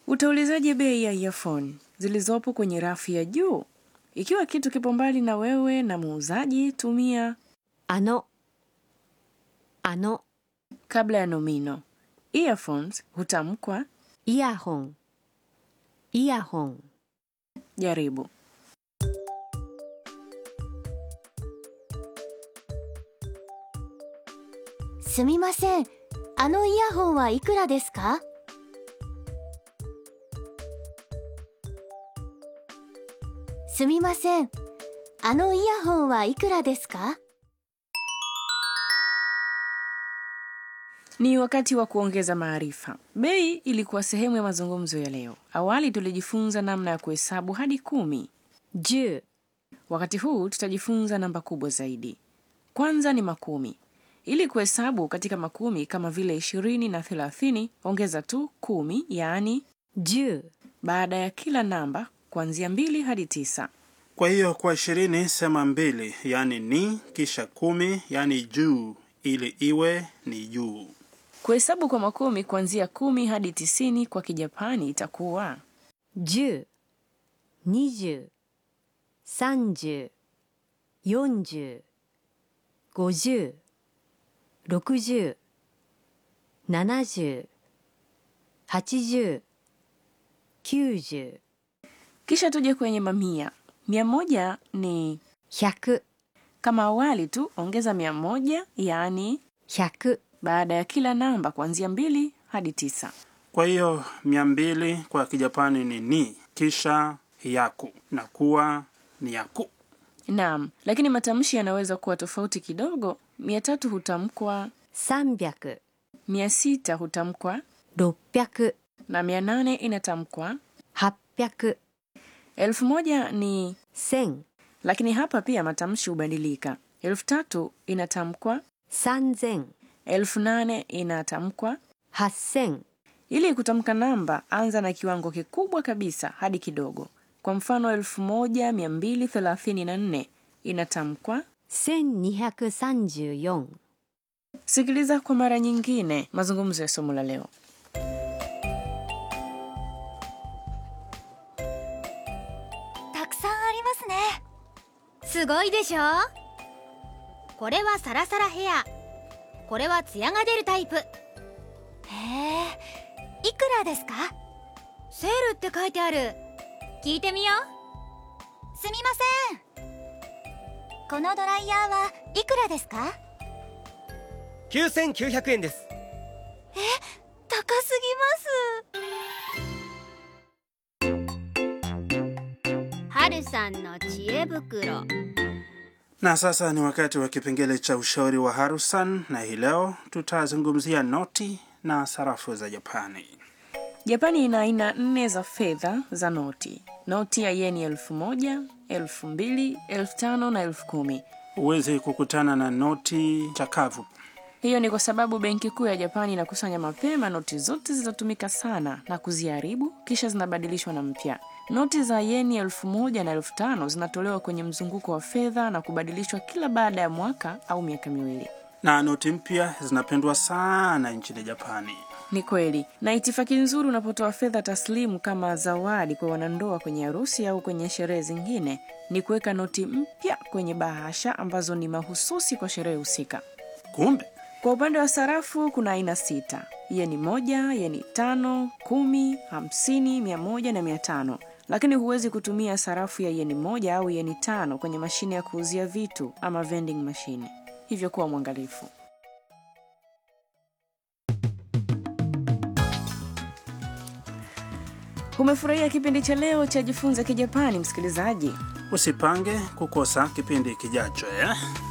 Utaulizaje bei ya earphone zilizopo kwenye rafu ya juu? Ikiwa kitu kipo mbali na wewe na muuzaji, tumia あのあの kabla ya nomino. Earphones hutamkwa イヤホンイヤホン jaribu. すみませんあのイヤホンはいくらですかすみませんあのイヤホンはいくらですか Ni wakati wa kuongeza maarifa. Bei ilikuwa sehemu ya mazungumzo ya leo. Awali tulijifunza namna ya kuhesabu hadi kumi. 10 Wakati huu tutajifunza namba kubwa zaidi. Kwanza ni makumi. Ili kuhesabu katika makumi kama vile ishirini na thelathini, ongeza tu kumi, yaani 10 baada ya kila namba kuanzia mbili hadi tisa. Kwa hiyo kwa ishirini sema mbili, yani ni, kisha kumi, yani juu, ili iwe ni juu. Kuhesabu kwa makumi kuanzia kumi hadi tisini kwa Kijapani itakuwa 10 20 30 40 50 60 70 80 90 kisha tuje kwenye mamia. Mia moja ni 100 kama awali tu, ongeza mia moja yaani 100 baada ya kila namba kuanzia mbili hadi tisa. Kwa hiyo mia mbili kwa Kijapani ni ni, kisha yaku na kuwa ni yaku. Naam, lakini matamshi yanaweza kuwa tofauti kidogo. Mia tatu hutamkwa, 300 mia sita hutamkwa 600 na mia nane inatamkwa. 800 Elfu moja ni 1000 lakini hapa pia matamshi hubadilika. Elfu tatu inatamkwa, 3000 elfu nane inatamkwa. 8000 Ili kutamka namba, anza na kiwango kikubwa kabisa hadi kidogo. Kwa mfano, elfu moja mia mbili thelathini na nne inatamkwa. 1234 Sikiliza kwa mara nyingine mazungumzo ya somo la leo. たくさんありますねすごいでしょこれはサラサラヘアこれはツヤが出るタイプへえいくらですかセールって書いてある聞いてみようすみませんこのドライヤーはいくらですか 9900円です高すぎます春さんの知恵袋 Na sasa ni wakati wa kipengele cha ushauri wa Harusan, na hii leo tutazungumzia noti na sarafu za Japani. Japani ina aina nne za fedha za noti: noti ya yeni elfu moja, elfu mbili, elfu tano na elfu kumi. Huwezi kukutana na noti chakavu. Hiyo ni kwa sababu benki kuu ya Japani inakusanya mapema noti zote zilizotumika sana na kuziharibu, kisha zinabadilishwa na mpya. Noti za yeni elfu moja na elfu tano zinatolewa kwenye mzunguko wa fedha na kubadilishwa kila baada ya mwaka au miaka miwili. Na noti mpya zinapendwa sana nchini Japani. Ni kweli, na itifaki nzuri unapotoa fedha taslimu kama zawadi kwa wanandoa kwenye harusi au kwenye sherehe zingine ni kuweka noti mpya kwenye bahasha ambazo ni mahususi kwa sherehe husika. Kumbe Kwa upande wa sarafu kuna aina sita: yeni moja, yeni tano, kumi, hamsini, mia moja na mia tano. Lakini huwezi kutumia sarafu ya yeni moja au yeni tano kwenye mashine ya kuuzia vitu ama vending machine, hivyo kuwa mwangalifu. Umefurahia kipindi cha leo cha Jifunze Kijapani, msikilizaji? usipange kukosa kipindi kijacho eh?